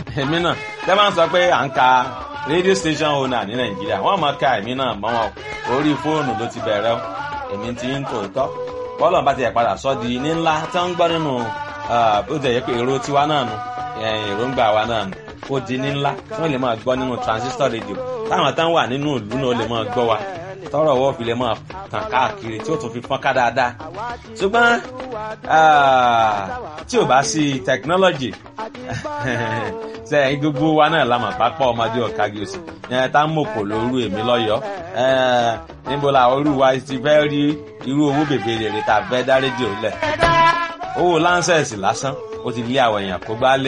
èmi náà tẹ́ máa ń sọ pé à ń ka radio station owner ní nàìjíríà wọ́n máa ka èmi náà mọ́ wọn orí fóònù ló ti bẹ̀rẹ̀ o èmi ti ń tòótọ́ bọ́ọ̀lù bá ti yẹ padà sọ́ di ní ńlá tí wọ́n ń gbọ́ nínú ó jẹ́ yẹ pé èrò tiwa náà nu èròǹgbà wa náà nu ó di ní ńlá tí wọ́n lè máa gbọ́ nínú transistor radio táwọn táwọn wà nínú ìlú náà lè máa gbọ́ wa tọrọ ọwọ́ fi lè máa tàn káàkiri tí ó tún fi fọ́n ká dáadáa ṣùgbọ́n tí ò bá sí technology sẹ́yìn gbogbo wa náà la mọ̀ pápá ọmọdé ọ̀kági òsì yẹn tá ń mòkò lóru èmi lọ́yọ̀ọ́ níbo la olú wa ti fẹ́ rí irú owó bèbè rèrè tá a fẹ́ dá rédíò lẹ̀ owó láńsẹ̀sì lásán ó ti lé àwọn èèyàn kó gbá lé